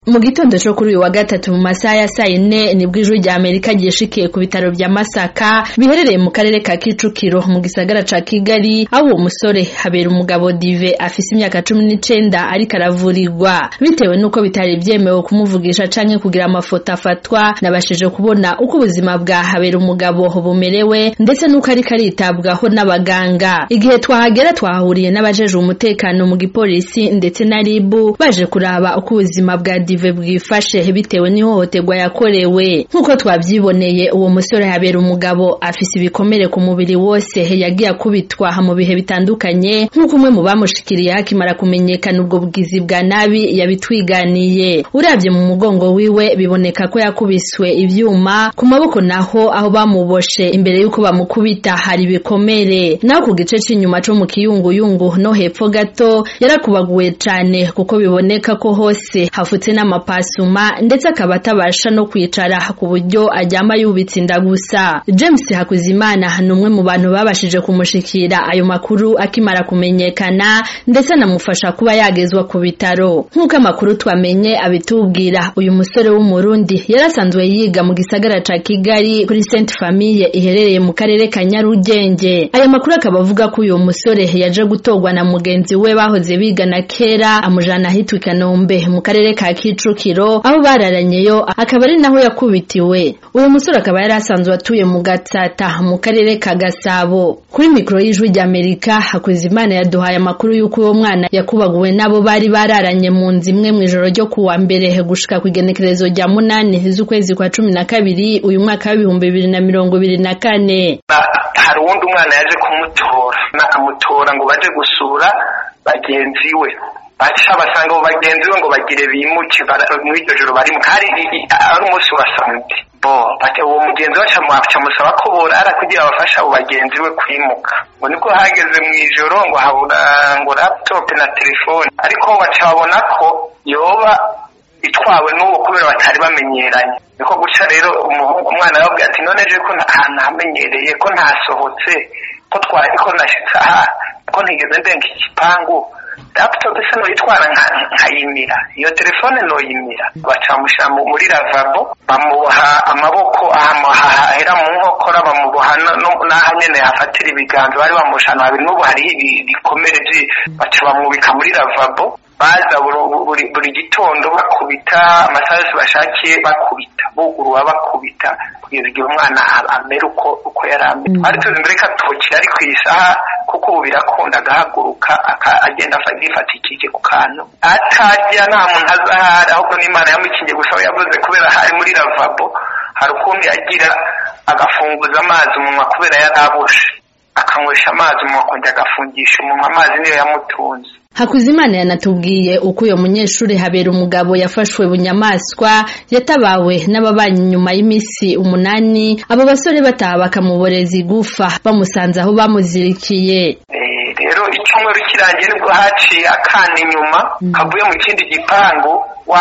mu gitondo co kuri uyu wa gatatu mu masaha ya sayine nibwo ijwi rya amerika ryishikiye ku bitaro vya masaka biherereye mu karere ka kicukiro mu gisagara ca kigali aho uwo musore habera umugabo dive afise imyaka cumi n'icenda ariko aravurirwa bitewe n'uko bitari vyemewe kumuvugisha canke kugira amafoto afatwa nabashije kubona uko ubuzima bwa habera umugabo bumerewe ndetse n'uko ariko aritabwaho n'abaganga igihe twahagera twahahuriye n'abajejwe umutekano mu gipolisi ndetse na ribu baje kuraba uko ubuzima bwa dive bwifashe bitewe n'ihohoterwa yakorewe nk'uko twavyiboneye uwo musore habera umugabo afise ibikomere ku mubiri wose yagiye akubitwa mu bihe bitandukanye nk'uko umwe mu bamushikiriye hakimara kumenyekana ubwo bwizi bwa nabi yabitwiganiye uravye mu mugongo wiwe biboneka ko yakubiswe ivyuma ku maboko naho aho bamuboshe imbere y'uko bamukubita hari ibikomere naho ku gice c'inyuma co mu kiyunguyungu no hepfo gato yarakubaguwe cane kuko biboneka ko hose hafutse n'amapasuma ndetse akaba atabasha no kwicara ku buryo aryama yubitse inda gusa James Hakuzimana ni umwe mu bantu babashije kumushikira ayo makuru akimara kumenyekana ndetse anamufasha kuba yagezwa ku bitaro nk'uko amakuru twamenye abitubwira uyu musore w'umurundi yarasanzwe yiga mu gisagara ca Kigali kuri Sainte Famille iherereye mu karere ka Nyarugenge aya makuru akaba avuga ko uyu musore yaje gutorwa na mugenzi we bahoze bigana kera amujana ahitwa i Kanombe mu karere ka Kicukiro aho bararanyeyo akaba ari naho yakubitiwe uyu musore akaba yari asanzwe atuye mu Gatsata mu karere ka Gasabo kuri mikoro y'ijwi rya Amerika Hakuzimana yaduhaye amakuru y'uko uwo mwana yakubaguwe nabo bari bararanye mu nzu imwe mu ijoro ryo kuwa mbere gushika ku igenekerezo rya munani z'ukwezi kwa cumi na kabiri uyu mwaka w'ibihumbi bibiri na mirongo ibiri na kane hari uwundi umwana yaje kumutora amutora ngo baje gusura bagenzi we baca basanga abo bagenzi be ngo bagire bimuke muri iryo joro barimo hari ari umunsi wa samedi bo uwo mugenzi we amusaba ko borara kugira bafashe abo bagenzi we kwimuka ngo nibwo hageze mu ijoro ngo habura ngo laptop na telefone ariko baca babona ko yoba itwawe n'uwo kubera batari bamenyeranye niko guca rero umwana arababwira ati none je ko ntamenyereye ko ntasohotse ko twari ko nashitse aha ko ntigeze ndenga igipangu laptop se noyitwara nkayimira iyo telefone noyimira bacamushyira muri lavabo bamuboha amaboko ahera mu nkokora bamuboha n'aho nyene hafatira ibiganza bari bamushana habiri n'ubu hariho ibikomere baca bamubika muri lavabo baza buri gitondo bakubita amasaha yose bashakiye bakubita bugurura bakubita kugeza igihe umwana amera uko uko yari ameze ari tuzi mbere ko atokira ari ku isaha kuko ubu birakunda agahaguruka agenda yifatikije ku kantu atarya nta muntu azahari ahubwo n'imana yamukingiye gusa we yavuze kubera hari muri lavabo hari ukuntu yagira agafunguza amazi umunwa kubera yari aboshe akanywesha amazi umunwa akongera agafungisha umunwa amazi niyo yamutunze Hakuzimana yanatubwiye uko uyo munyeshuri habera umugabo yafashwe bunyamaswa yatabawe n'ababanyi nyuma y'imisi umunani abo basore bataha bakamuboreza igufa bamusanze aho bamuzirikiye rero icyumweru kirangiye nibwo haciye akana inyuma kavuye mu kindi gipangu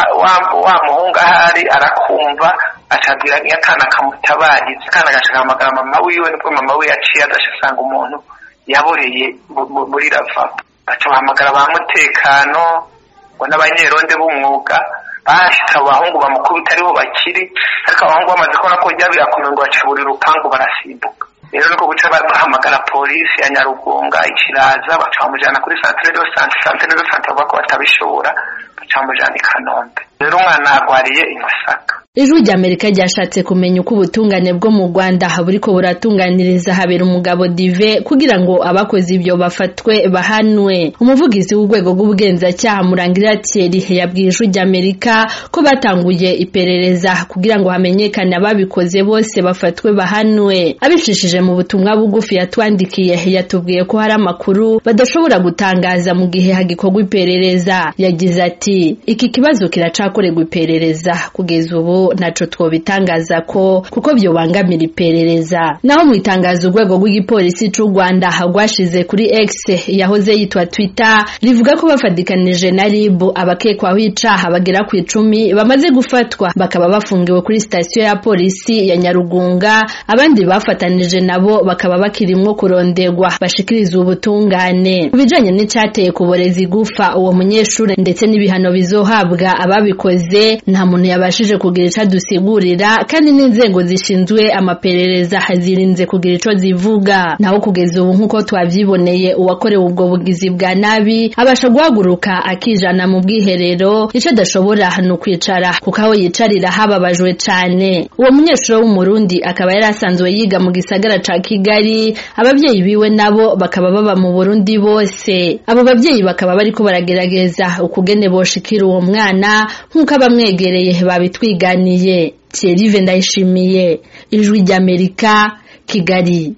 wa muhungu ahari arakumva acabwira akana kamutabariza akana gaca gahamagara mama wiwe nibwo mama we yaciye adashasanga umuntu yaboreye muri ravabo baca bahamagara ba mutekano ngo n'abanyeronde b'umwuga bahashitse abo bahungu bamukubita ariho bakiri ariko abahungu bamaze kubona ko bijya birakomeye ngo baca buri rupangu barasimbuka rero niko guca bahamagara polisi ya nyarugunga ikiraza baca bamujyana kuri santere do sante santere do sante bavuga ko batabishobora baca bamujyana i kanombe rero umwana arwariye i masaka ijwi rya amerika ryashatse kumenya uko ubutungane bwo mu rwanda buriko buratunganiriza habera umugabo dive kugira ngo abakoze ibyo bafatwe bahanwe umuvugizi w'urwego rw'ubugenzacyaha murangira thierry yabwiye ijwi rya amerika ko batanguye iperereza kugira ngo hamenyekane ababikoze bose bafatwe bahanwe abicishije mu butumwa bugufi yatwandikiye yatubwiye ko hari amakuru badashobora gutangaza mu gihe hagikorwa iperereza yagize ati iki kibazo kiracakorerwa iperereza kugeza ubu mugabo naco twobitangaza ko kuko vyobangamira iperereza naho mu itangazo urwego rw'igipolisi c'u Rwanda rwashize kuri X yahoze yitwa Twitter rivuga ko bafadikanije na RIB abakekwaho icaha bagera ku icumi bamaze gufatwa bakaba bafungiwe kuri sitasiyo ya polisi ya Nyarugunga abandi bafatanije nabo bakaba bakirimwo kuronderwa bashikiriza ubutungane kubijanye n'icateye kuboreza igufa uwo munyeshure ndetse n'ibihano bizohabwa ababikoze nta muntu yabashije kugira ico adusigurira kandi n'inzego zishinzwe amaperereza zirinze kugira ico zivuga naho kugeza ubu nk'uko twavyiboneye uwakorewe ubwo bugizi bwa nabi abasha guhaguruka akijana mu bwiherero ico adashobora ni ukwicara kuko aho yicarira hababajwe cane uwo munyeshure w'umurundi akaba yari asanzwe yiga mu gisagara ca kigali abavyeyi biwe nabo bakaba baba mu burundi bose abo bavyeyi bakaba bariko baragerageza ukugene boshikira uwo mwana nk'uko abamwegereye babitwiganiye Thierry Ndayishimiye ijwi ry'Amerika Kigali